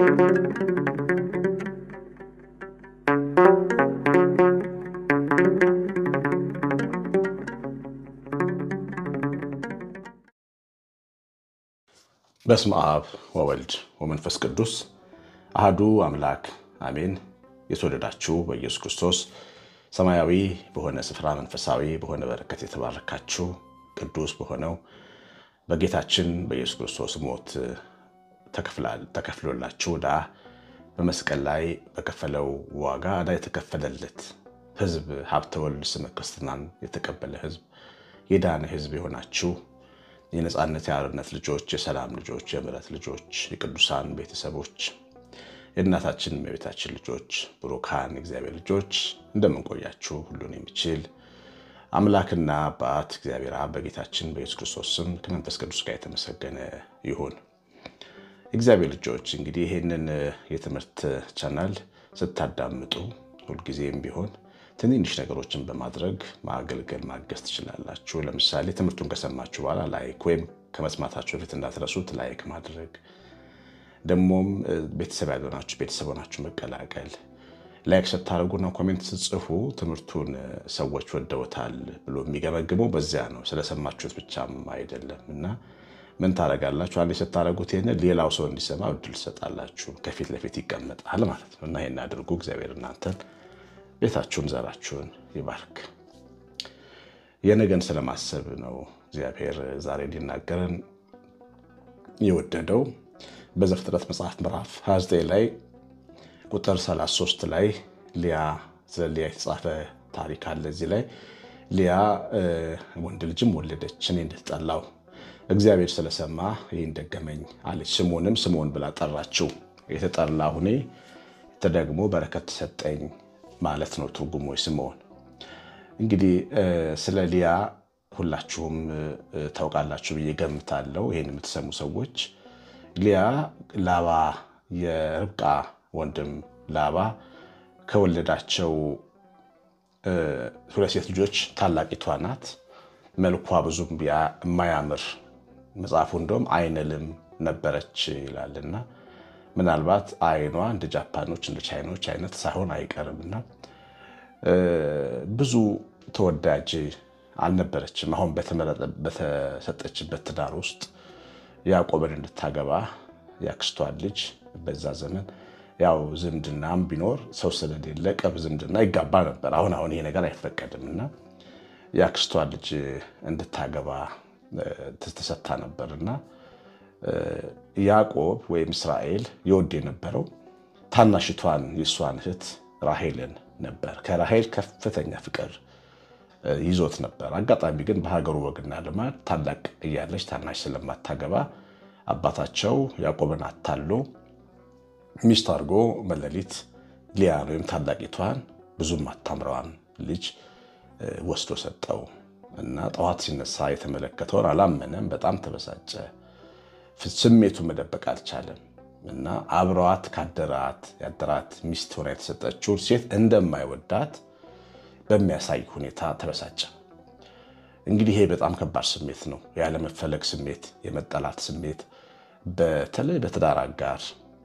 በስመ አብ ወወልድ ወመንፈስ ቅዱስ አህዱ አምላክ አሜን። የተወደዳችሁ በኢየሱስ ክርስቶስ ሰማያዊ በሆነ ስፍራ መንፈሳዊ በሆነ በረከት የተባረካችሁ ቅዱስ በሆነው በጌታችን በኢየሱስ ክርስቶስ ሞት ተከፍሎላችሁ ዕዳ በመስቀል ላይ በከፈለው ዋጋ ዕዳ የተከፈለለት ሕዝብ ሀብተ ወልድ ስመ ክርስትናን የተቀበለ ሕዝብ የዳነ ሕዝብ የሆናችሁ የነፃነት የአርነት ልጆች፣ የሰላም ልጆች፣ የምሕረት ልጆች፣ የቅዱሳን ቤተሰቦች፣ የእናታችን የቤታችን ልጆች፣ ብሩካን እግዚአብሔር ልጆች እንደምንቆያችሁ ሁሉን የሚችል አምላክና አባት እግዚአብሔር አብ በጌታችን በኢየሱስ ክርስቶስ ስም ከመንፈስ ቅዱስ ጋር የተመሰገነ ይሁን። እግዚአብሔር ልጆች እንግዲህ ይህንን የትምህርት ቻናል ስታዳምጡ ሁልጊዜም ቢሆን ትንንሽ ነገሮችን በማድረግ ማገልገል ማገዝ ትችላላችሁ። ለምሳሌ ትምህርቱን ከሰማችሁ በኋላ ላይክ ወይም ከመስማታችሁ በፊት እንዳትረሱት ላይክ ማድረግ፣ ደግሞም ቤተሰብ ያልሆናችሁ ቤተሰብ ሆናችሁ መቀላቀል። ላይክ ስታደርጉና ኮሜንት ስጽፉ ትምህርቱን ሰዎች ወደውታል ብሎ የሚገመግመው በዚያ ነው፣ ስለሰማችሁት ብቻም አይደለም እና ምን ታደርጋላችሁ? አንዴ ስታደርጉት ይህንን ሌላው ሰው እንዲሰማ እድል ትሰጣላችሁ። ከፊት ለፊት ይቀመጣል ማለት ነው እና ይህን አድርጉ። እግዚአብሔር እናንተን ቤታችሁን ዘራችሁን ይባርክ። የነገን ስለማሰብ ነው እግዚአብሔር ዛሬ ሊናገረን የወደደው። በዘፍጥረት መጽሐፍ ምዕራፍ 29 ላይ ቁጥር 33 ላይ ሊያ ስለ ሊያ የተጻፈ ታሪክ አለ። እዚህ ላይ ሊያ ወንድ ልጅም ወለደች፣ እኔ እንደተጠላው እግዚአብሔር ስለሰማ ይህን ደገመኝ አለች። ስሙንም ስምዖን ብላ ጠራችው። የተጠላሁ እኔ ተደግሞ በረከት ተሰጠኝ ማለት ነው ትርጉሙ ስምዖን። እንግዲህ ስለ ሊያ ሁላችሁም ታውቃላችሁ ብዬ ገምታለሁ። ይህን የምትሰሙ ሰዎች ሊያ ላባ የርብቃ ወንድም ላባ ከወለዳቸው ሁለት ሴት ልጆች ታላቂቷ ናት። መልኳ ብዙም የማያምር መጽሐፉ እንደውም አይነ ልም ነበረች ይላልና ምናልባት አይኗ እንደ ጃፓኖች እንደ ቻይኖች አይነት ሳይሆን አይቀርም እና ብዙ ተወዳጅ አልነበረችም። አሁን በተሰጠችበት ትዳር ውስጥ ያዕቆብን እንድታገባ ያክስቷን ልጅ በዛ ዘመን ያው ዝምድናም ቢኖር ሰው ስለሌለ ቅርብ ዝምድና ይጋባ ነበር። አሁን አሁን ይሄ ነገር አይፈቀድም እና የአክስቷን ልጅ እንድታገባ ተሰጥታ ነበር እና ያዕቆብ ወይም እስራኤል የወድ የነበረው ታናሽቷን የእሷን እህት ራሄልን ነበር። ከራሄል ከፍተኛ ፍቅር ይዞት ነበር። አጋጣሚ ግን በሀገሩ ወግና ልማድ ታላቅ እያለች ታናሽ ስለማታገባ አባታቸው ያዕቆብን አታሎ ሚስት አድርጎ መለሊት ሊያን ወይም ታላቂቷን ብዙም አታምረዋን ልጅ ወስዶ ሰጠው እና ጠዋት ሲነሳ የተመለከተውን አላመነም። በጣም ተበሳጨ። ስሜቱ መደበቅ አልቻለም እና አብረዋት ካደራት ያደራት ሚስት ሆና የተሰጠችውን ሴት እንደማይወዳት በሚያሳይ ሁኔታ ተበሳጨ። እንግዲህ ይሄ በጣም ከባድ ስሜት ነው። ያለመፈለግ ስሜት፣ የመጠላት ስሜት በተለይ በትዳር አጋር፣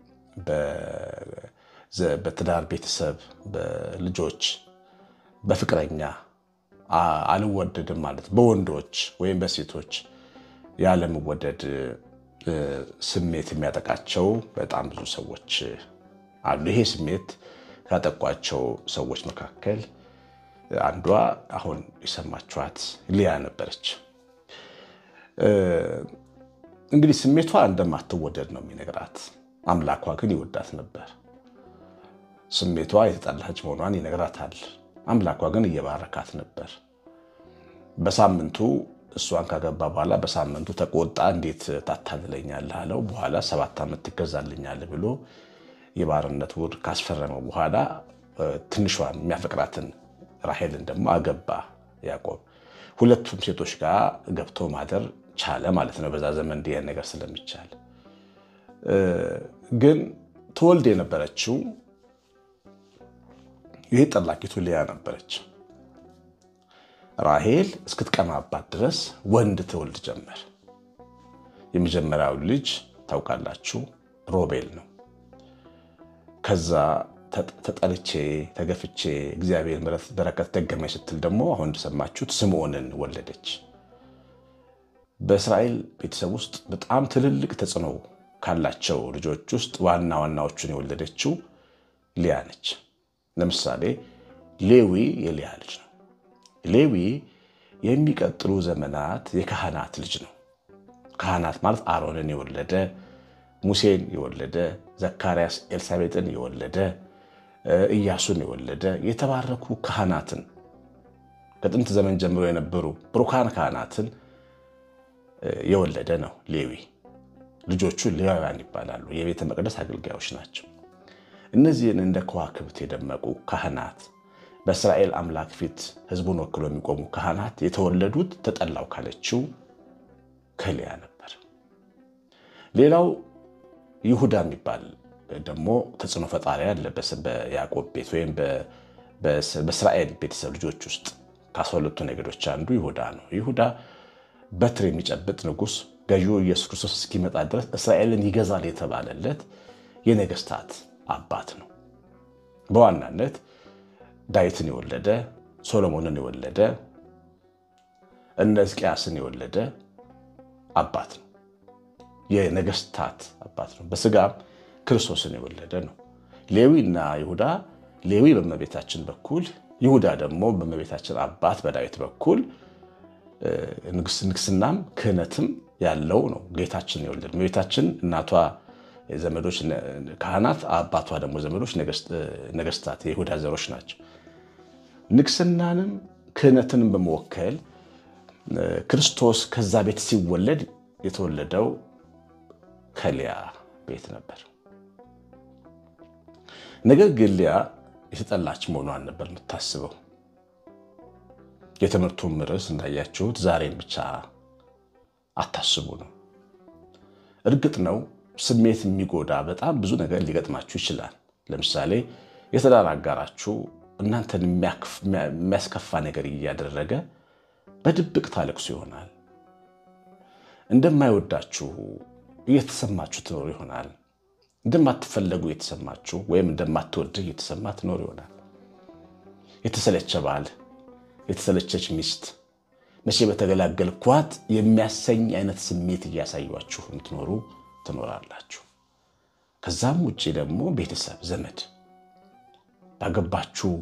በትዳር ቤተሰብ፣ በልጆች፣ በፍቅረኛ አልወደድም ማለት በወንዶች ወይም በሴቶች ያለመወደድ ስሜት የሚያጠቃቸው በጣም ብዙ ሰዎች አሉ። ይሄ ስሜት ካጠቋቸው ሰዎች መካከል አንዷ አሁን የሰማችኋት ሊያ ነበረች። እንግዲህ ስሜቷ እንደማትወደድ ነው የሚነግራት። አምላኳ ግን ይወዳት ነበር። ስሜቷ የተጠላች መሆኗን ይነግራታል። አምላኳ ግን እየባረካት ነበር። በሳምንቱ እሷን ካገባ በኋላ በሳምንቱ ተቆጣ። እንዴት ታታልለኛለህ አለው። በኋላ ሰባት ዓመት ትገዛልኛለህ ብሎ የባርነት ውል ካስፈረመው በኋላ ትንሿን የሚያፈቅራትን ራሄልን ደግሞ አገባ ያዕቆብ። ሁለቱም ሴቶች ጋር ገብቶ ማደር ቻለ ማለት ነው። በዛ ዘመን እንዲህ ነገር ስለሚቻል ግን ትወልድ የነበረችው ይህ ጠላቂቱ ሊያ ነበረች። ራሄል እስክትቀማባት ድረስ ወንድ ትወልድ ጀመር። የመጀመሪያው ልጅ ታውቃላችሁ ሮቤል ነው። ከዛ ተጠልቼ ተገፍቼ እግዚአብሔር በረከት ደገመኝ ስትል ደግሞ አሁን እንደሰማችሁት ስምዖንን ወለደች። በእስራኤል ቤተሰብ ውስጥ በጣም ትልልቅ ተጽዕኖ ካላቸው ልጆች ውስጥ ዋና ዋናዎቹን የወለደችው ሊያ ነች። ለምሳሌ ሌዊ የሊያ ልጅ ነው። ሌዊ የሚቀጥሉ ዘመናት የካህናት ልጅ ነው። ካህናት ማለት አሮንን የወለደ ሙሴን የወለደ ዘካርያስ ኤልሳቤጥን የወለደ ኢያሱን የወለደ የተባረኩ ካህናትን ከጥንት ዘመን ጀምሮ የነበሩ ብሩካን ካህናትን የወለደ ነው ሌዊ። ልጆቹ ሌዋውያን ይባላሉ። የቤተ መቅደስ አገልጋዮች ናቸው። እነዚህን እንደ ከዋክብት የደመቁ ካህናት በእስራኤል አምላክ ፊት ሕዝቡን ወክሎ የሚቆሙ ካህናት የተወለዱት ተጠላው ካለችው ከሊያ ነበር። ሌላው ይሁዳ የሚባል ደግሞ ተጽዕኖ ፈጣሪ አለ በያዕቆብ ቤት ወይም በእስራኤል ቤተሰብ ልጆች ውስጥ ከአስራ ሁለቱ ነገዶች አንዱ ይሁዳ ነው። ይሁዳ በትር የሚጨብጥ ንጉሥ ገዢው ኢየሱስ ክርስቶስ እስኪመጣ ድረስ እስራኤልን ይገዛል የተባለለት የነገስታት አባት ነው። በዋናነት ዳዊትን የወለደ ሶሎሞንን የወለደ እነ ሕዝቅያስን የወለደ አባት ነው። የነገስታት አባት ነው። በስጋም ክርስቶስን የወለደ ነው። ሌዊና ይሁዳ ሌዊ በእመቤታችን በኩል ይሁዳ ደግሞ በእመቤታችን አባት በዳዊት በኩል ንግስናም ክህነትም ያለው ነው። ጌታችን የወለደ እመቤታችን እናቷ ዘመዶች ካህናት፣ አባቷ ደግሞ ዘመዶች ነገስታት የይሁዳ ዘሮች ናቸው። ንግስናንም ክህነትንም በመወከል ክርስቶስ ከዛ ቤት ሲወለድ የተወለደው ከሊያ ቤት ነበር። ነገር ግን ሊያ የተጠላች መሆኗን ነበር የምታስበው። የትምህርቱም ርዕስ እንዳያችሁት ዛሬን ብቻ አታስቡ ነው። እርግጥ ነው ስሜት የሚጎዳ በጣም ብዙ ነገር ሊገጥማችሁ ይችላል። ለምሳሌ የትዳር አጋራችሁ እናንተን የሚያስከፋ ነገር እያደረገ በድብቅ ታለቅሱ ይሆናል። እንደማይወዳችሁ እየተሰማችሁ ትኖር ይሆናል። እንደማትፈለጉ እየተሰማችሁ ወይም እንደማትወድህ እየተሰማ ትኖር ይሆናል። የተሰለቸ ባል፣ የተሰለቸች ሚስት መቼ በተገላገልኳት የሚያሰኝ አይነት ስሜት እያሳዩችሁ የምትኖሩ ትኖራላችሁ። ከዛም ውጭ ደግሞ ቤተሰብ፣ ዘመድ ባገባችሁ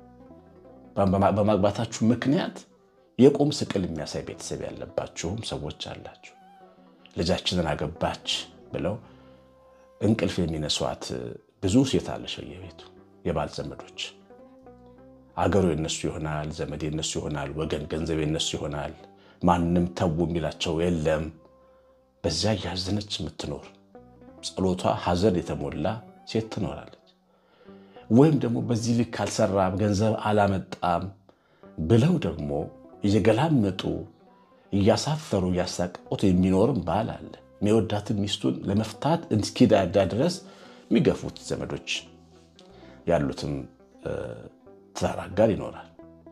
በማግባታችሁ ምክንያት የቁም ስቅል የሚያሳይ ቤተሰብ ያለባችሁም ሰዎች አላችሁ። ልጃችንን አገባች ብለው እንቅልፍ የሚነሷት ብዙ ሴት አለች በየቤቱ የባል ዘመዶች። አገሩ የነሱ ይሆናል፣ ዘመድ የነሱ ይሆናል፣ ወገን ገንዘብ የነሱ ይሆናል። ማንም ተው የሚላቸው የለም። በዚያ እያዘነች የምትኖር ጸሎቷ ሐዘን የተሞላ ሴት ትኖራለች። ወይም ደግሞ በዚህ ልክ አልሰራም ገንዘብ አላመጣም ብለው ደግሞ እየገላመጡ እያሳፈሩ እያሳቀቁት የሚኖርም ባል አለ። የሚወዳትን ሚስቱን ለመፍታት እስኪዳዳ ድረስ የሚገፉት ዘመዶች ያሉትም ትዳር አጋር ይኖራል።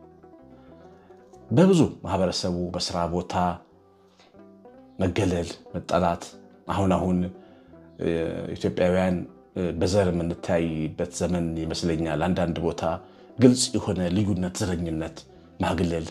በብዙ ማህበረሰቡ በስራ ቦታ መገለል፣ መጠላት አሁን አሁን ኢትዮጵያውያን በዘር የምንታይበት ዘመን ይመስለኛል። አንዳንድ ቦታ ግልጽ የሆነ ልዩነት፣ ዘረኝነት፣ ማግለል፣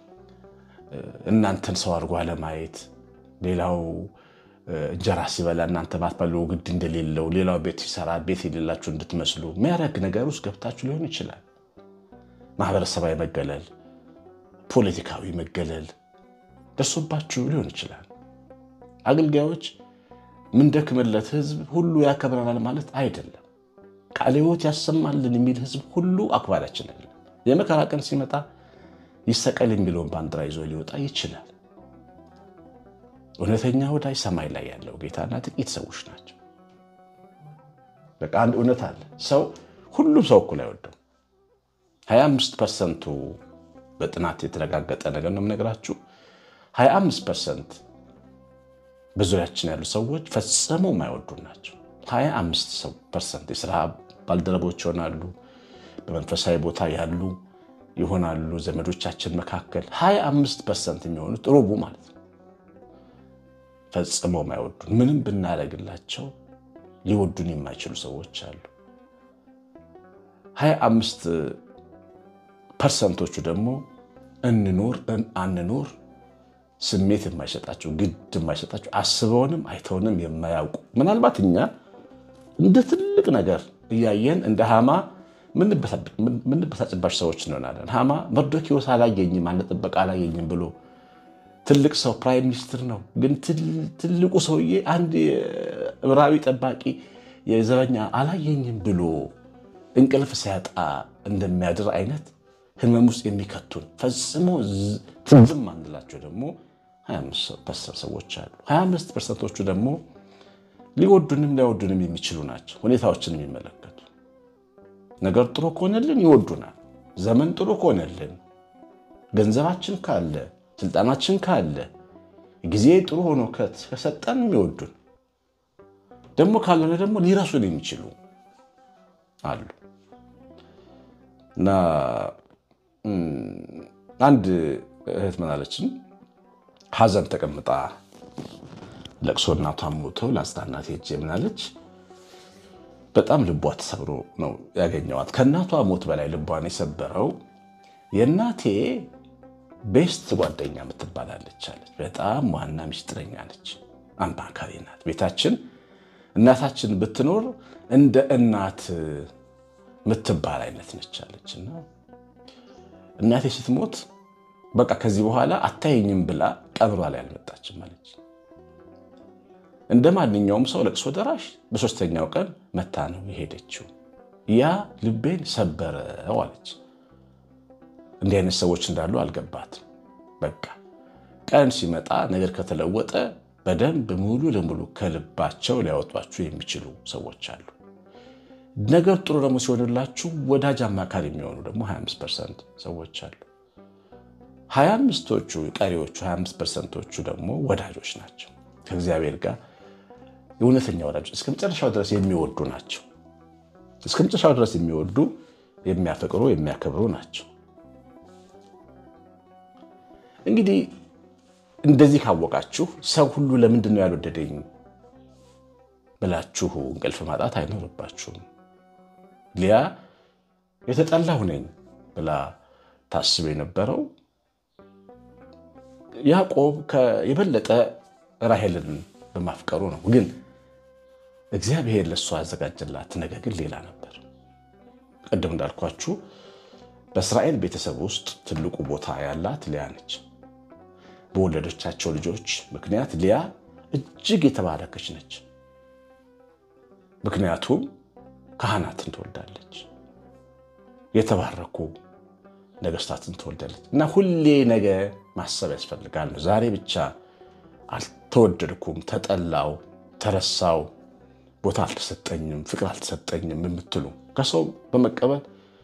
እናንተን ሰው አድርጎ አለማየት፣ ሌላው እንጀራ ሲበላ እናንተ ባትበሉ ግድ እንደሌለው፣ ሌላው ቤት ሲሰራ ቤት የሌላችሁ እንድትመስሉ የሚያደርግ ነገር ውስጥ ገብታችሁ ሊሆን ይችላል። ማህበረሰባዊ መገለል፣ ፖለቲካዊ መገለል ደርሶባችሁ ሊሆን ይችላል። አገልጋዮች ምንደክምለት ህዝብ ሁሉ ያከብረናል ማለት አይደለም። ቃለ ሕይወት ያሰማልን የሚል ህዝብ ሁሉ አክባሪያችን አይደለም። የመከራ ቀን ሲመጣ ይሰቀል የሚለውን ባንዲራ ይዞ ሊወጣ ይችላል። እውነተኛ ወዳጅ ሰማይ ላይ ያለው ጌታና ጥቂት ሰዎች ናቸው። በቃ አንድ እውነት አለ። ሰው ሁሉም ሰው እኩል አይወደው። 25 ፐርሰንቱ በጥናት የተረጋገጠ ነገር ነው የምነግራችሁ። 25 ፐርሰንት በዙሪያችን ያሉ ሰዎች ፈጽመው የማይወዱ ናቸው። 25 ፐርሰንት የስራ ባልደረቦች ይሆናሉ፣ በመንፈሳዊ ቦታ ያሉ ይሆናሉ፣ ዘመዶቻችን መካከል 25 ፐርሰንት የሚሆኑት ሩቡ ማለት ነው ፈጽመው የማይወዱን ምንም ብናደርግላቸው ሊወዱን የማይችሉ ሰዎች አሉ። 25 ፐርሰንቶቹ ደግሞ እንኖር አንኖር ስሜት የማይሰጣቸው ግድ የማይሰጣቸው አስበውንም አይተውንም የማያውቁ ምናልባት እኛ እንደ ትልቅ ነገር እያየን እንደ ሃማ ምንበሳጭባቸው ሰዎች እንሆናለን። ሃማ መርዶኪዎስ አላየኝም አለ ጥበቃ አላየኝም ብሎ ትልቅ ሰው ፕራይም ሚኒስትር ነው፣ ግን ትልቁ ሰውዬ አንድ ዕብራዊ ጠባቂ የዘበኛ አላየኝም ብሎ እንቅልፍ ሲያጣ እንደሚያድር አይነት ህመም ውስጥ የሚከቱን ፈጽሞ ትዝም አንላቸው ደግሞ 25 ፐርሰንት ሰዎች አሉ። 25 ፐርሰንቶቹ ደግሞ ሊወዱንም ላይወዱንም የሚችሉ ናቸው። ሁኔታዎችን የሚመለከቱ ነገር ጥሩ ከሆነልን ይወዱናል። ዘመን ጥሩ ከሆነልን፣ ገንዘባችን ካለ፣ ስልጣናችን ካለ፣ ጊዜ ጥሩ ሆኖ ከሰጠን የሚወዱን ደግሞ ካልሆነ ደግሞ ሊረሱን የሚችሉ አሉ እና አንድ እህት ምናለችን ሀዘን ተቀምጣ ለቅሶ እናቷን ሞተው ለአጽናናት ሄጄ ምናለች በጣም ልቧ ተሰብሮ ነው ያገኘዋት። ከእናቷ ሞት በላይ ልቧን የሰበረው የእናቴ ቤስት ጓደኛ የምትባላለች አለች። በጣም ዋና ሚስጥረኛ ነች፣ አማካሪ ናት። ቤታችን እናታችን ብትኖር እንደ እናት የምትባል አይነት ነች አለች እና እናቴ ስትሞት በቃ ከዚህ በኋላ አታየኝም ብላ ቀብሯ ላይ አልመጣችም አለች። እንደ ማንኛውም ሰው ለቅሶ ደራሽ በሶስተኛው ቀን መታ ነው የሄደችው። ያ ልቤን ሰበረው አለች። እንዲህ አይነት ሰዎች እንዳሉ አልገባትም። በቃ ቀን ሲመጣ ነገር ከተለወጠ በደንብ ሙሉ ለሙሉ ከልባቸው ሊያወጧችሁ የሚችሉ ሰዎች አሉ። ነገር ጥሩ ደግሞ ሲሆንላችሁ ወዳጅ አማካሪ የሚሆኑ ደግሞ 25 ፐርሰንት ሰዎች አሉ። 25ቶቹ ቀሪዎቹ 25 ፐርሰንቶቹ ደግሞ ወዳጆች ናቸው። ከእግዚአብሔር ጋር የእውነተኛ ወዳጆች እስከ መጨረሻው ድረስ የሚወዱ ናቸው። እስከ መጨረሻው ድረስ የሚወዱ የሚያፈቅሩ፣ የሚያከብሩ ናቸው። እንግዲህ እንደዚህ ካወቃችሁ ሰው ሁሉ ለምንድን ነው ያልወደደኝ ብላችሁ እንቅልፍ ማጣት አይኖርባችሁም። ሊያ የተጠላሁ ነኝ ብላ ታስብ የነበረው ያዕቆብ የበለጠ ራሔልን በማፍቀሩ ነው። ግን እግዚአብሔር ለእሷ ያዘጋጀላት ነገር ግን ሌላ ነበር። ቅድም እንዳልኳችሁ በእስራኤል ቤተሰብ ውስጥ ትልቁ ቦታ ያላት ሊያ ነች። በወለዶቻቸው ልጆች ምክንያት ሊያ እጅግ የተባረከች ነች። ምክንያቱም ካህናትን ትወልዳለች፣ የተባረኩ ነገስታትን ትወልዳለች። እና ሁሌ ነገ ማሰብ ያስፈልጋል ነው። ዛሬ ብቻ አልተወደድኩም፣ ተጠላው፣ ተረሳው፣ ቦታ አልተሰጠኝም፣ ፍቅር አልተሰጠኝም የምትሉ ከሰው በመቀበል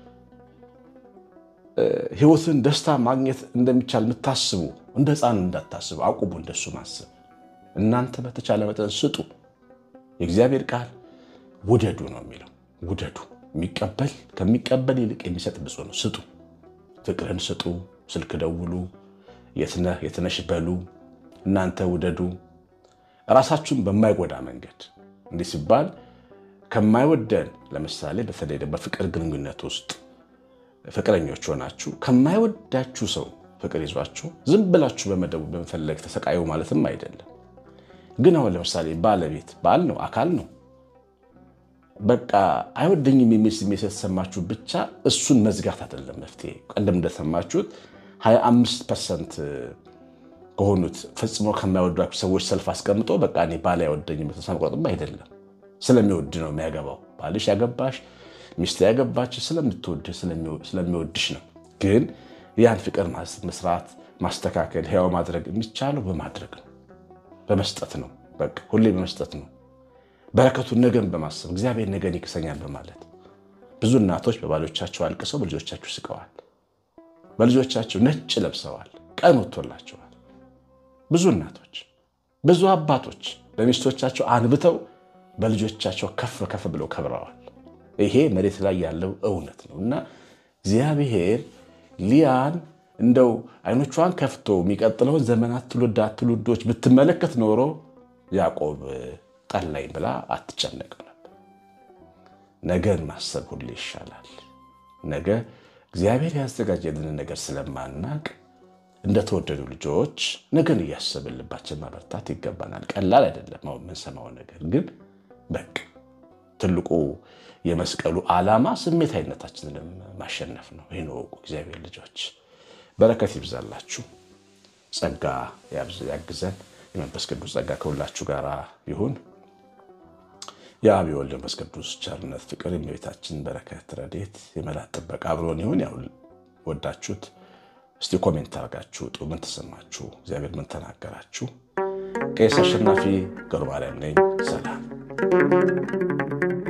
ህይወትን ደስታ ማግኘት እንደሚቻል የምታስቡ እንደ ህፃን እንዳታስቡ፣ አቁሙ እንደሱ ማሰብ። እናንተ በተቻለ መጠን ስጡ። የእግዚአብሔር ቃል ውደዱ ነው የሚለው። ውደዱ። የሚቀበል ከሚቀበል ይልቅ የሚሰጥ ብፁዕ ነው። ስጡ፣ ፍቅርን ስጡ። ስልክ ደውሉ፣ የትነህ የትነሽ በሉ። እናንተ ውደዱ፣ ራሳችሁን በማይጎዳ መንገድ። እንዲህ ሲባል ከማይወደን ለምሳሌ በተለይ በፍቅር ግንኙነት ውስጥ ፍቅረኞች ሆናችሁ ከማይወዳችሁ ሰው ፍቅር ይዟችሁ ዝም ብላችሁ በመደቡ በመፈለግ ተሰቃዩ ማለትም አይደለም። ግን አሁን ለምሳሌ ባለቤት ባል ነው፣ አካል ነው። በቃ አይወደኝም የሚል ስሜት የተሰማችሁ ብቻ እሱን መዝጋት አይደለም መፍትሄ። ቀደም እንደሰማችሁት 25 ፐርሰንት ከሆኑት ፈጽሞ ከማይወዷችሁ ሰዎች ሰልፍ አስቀምጦ በቃ እኔ ባል አይወደኝም ተስፋ መቁረጥም አይደለም። ስለሚወድ ነው የሚያገባው። ባልሽ ያገባሽ ሚስት ያገባች ስለምትወድ ስለሚወድሽ ነው። ግን ያን ፍቅር መስራት፣ ማስተካከል፣ ሕያው ማድረግ የሚቻለው በማድረግ ነው፣ በመስጠት ነው። በቃ ሁሌ በመስጠት ነው። በረከቱን ነገን በማሰብ እግዚአብሔር ነገን ይክሰኛል በማለት ብዙ እናቶች በባሎቻቸው አልቅሰው በልጆቻቸው ስቀዋል። በልጆቻቸው ነጭ ለብሰዋል። ቀን ወጥቶላቸዋል። ብዙ እናቶች፣ ብዙ አባቶች በሚስቶቻቸው አንብተው በልጆቻቸው ከፍ ከፍ ብለው ከብረዋል። ይሄ መሬት ላይ ያለው እውነት ነው እና እግዚአብሔር ሊያን እንደው አይኖቿን ከፍቶ የሚቀጥለውን ዘመናት ትውልዳት ትውልዶች ብትመለከት ኖሮ ያዕቆብ ጠላኝ ብላ አትጨነቅም ነበር። ነገን ማሰብ ሁሌ ይሻላል። ነገ እግዚአብሔር ያዘጋጀልን ነገር ስለማናቅ እንደተወደዱ ልጆች ነገን እያሰብን ልባችን ማበርታት ይገባናል። ቀላል አይደለም አሁን የምንሰማው ነገር ግን በቃ ትልቁ የመስቀሉ ዓላማ ስሜታዊነታችንን ማሸነፍ ነው። ይህን ወቁ እግዚአብሔር ልጆች፣ በረከት ይብዛላችሁ፣ ጸጋ ያግዘን። የመንፈስ ቅዱስ ጸጋ ከሁላችሁ ጋር ይሁን። የአብ የወልድ መንፈስ ቅዱስ ቸርነት፣ ፍቅር፣ የእመቤታችን በረከት፣ ረድኤት፣ የመላእክት ጥበቃ አብሮን ይሁን። ያው ወዳችሁት እስቲ ኮሜንት አድርጋችሁ ውጡ። ምን ተሰማችሁ? እግዚአብሔር ምን ተናገራችሁ? ቄስ አሸናፊ ገብረማርያም ነኝ። ሰላም